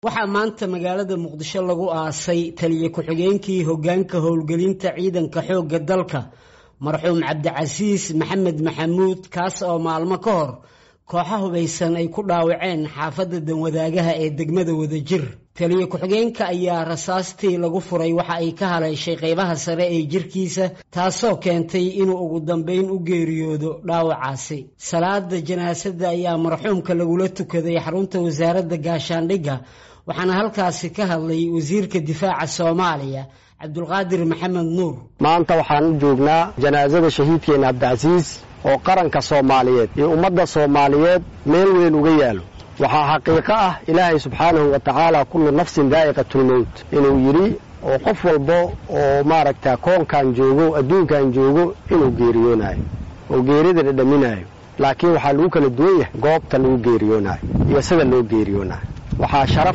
waxaa maanta magaalada muqdisho lagu aasay taliye ku-xigeenkii hogaanka howlgelinta ciidanka xoogga dalka marxuum cabdicasiis maxamed maxamuud kaas oo maalmo ka hor kooxa hubaysan ay ku dhaawaceen xaafadda danwadaagaha ee degmada wadajir taliye ku-xigeenka ayaa rasaastii lagu furay waxa ay ka haleeshay qaybaha sare ee jirkiisa taasoo keentay inuu ugu dambayn u geeriyoodo dhaawacaasi salaada janaasada ayaa marxuumka lagula tukaday xarunta wasaaradda gaashaandhigga waxaana halkaasi ka hadlay wasiirka difaaca soomaaliya cabdulqaadir maxamed nuur maanta waxaan u joognaa janaasada shahiidkeena cabdicasiis oo qaranka soomaaliyeed iyo ummadda soomaaliyeed meel weyn uga yaalo waxaa xaqiiqo ah ilaahay subxaanahu wa tacaala kullu nafsin daa'iqatulmowt inuu yidhi oo qof walba oo maaragta koonkan joogo adduunkan joogo inuu geeriyoonayo oo geerida dhadhaminaayo laakiin waxaa lagu kala duwan yahay goobta lagu geeriyoonaayo iyo sida loo geeriyoonayo waxaa sharaf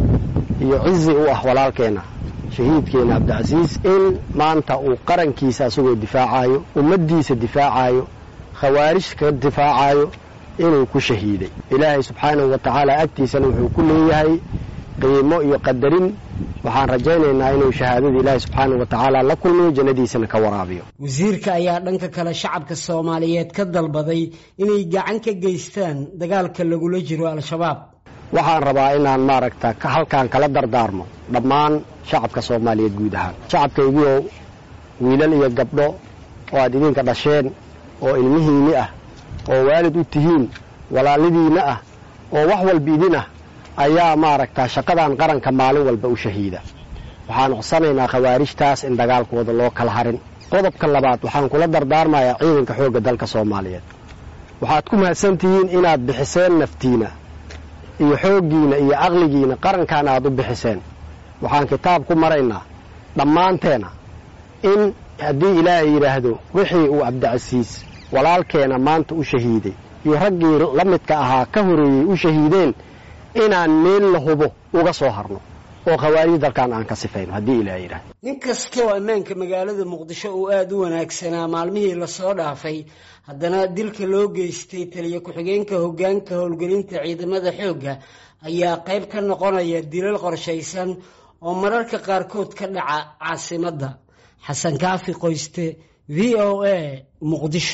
iyo cizi u ah walaalkeenna shahiidkeenna cabdicasiis in maanta uu qarankiisa asagoo difaacayo ummaddiisa difaacayo khawaarij ka difaacayo inuu ku shahiiday ilaahay subxaanahu wa tacaala agtiisana wuxuu ku leeyahay qiimo iyo qadarin waxaan rajaynaynaa inuu shahaadada ilaahay subxaanahu wa tacaala la kulmiyo jannadiisana ka waraabiyo wasiirka ayaa dhanka kale shacabka soomaaliyeed ka dalbaday inay gacan ka geystaan dagaalka lagula jiro al-shabaab waxaan rabaa inaan maaragta halkaan kala dardaarmo dhammaan shacabka soomaaliyeed guud ahaan shacabkaygiioo wiilal iyo gabdho oo aad idinka dhasheen oo ilmihiinni ah oo waalid u tihiin walaalidiinna ah oo wax walba idin ah ayaa maaragta shaqadan qaranka maalin walba u shahiida waxaan codsanaynaa khawaarijtaas in dagaalkooda loo kala harin qodobka labaad waxaan kula dardaarmayaa ciidanka xoogga dalka soomaaliyeed waxaad ku mahadsan tihiin inaad bixiseen naftiina iyo xooggiina iyo aqligiina qarankaana aad u bixiseen waxaan kitaab ku maraynaa dhammaanteena in haddii ilaahay yidhaahdo wixii uu cabdicasiis walaalkeena maanta u shahiiday iyo raggii la midka ahaa ka horeeyey u shahiideen inaan meel la hubo uga soo harno oo khawaarij dalkan aan ka sifayno haddii ilaahay yidhahdo nin kastoo ammaanka magaalada muqdisho uu aada u wanaagsanaa maalmihii lasoo dhaafay haddana dilka loo geystay taliye ku-xigeenka hogaanka howlgelinta ciidamada xoogga ayaa qayb ka noqonaya dilal qorshaysan oo mararka qaarkood ka dhaca caasimadda xasan kaafi qoyste v o a muqdisho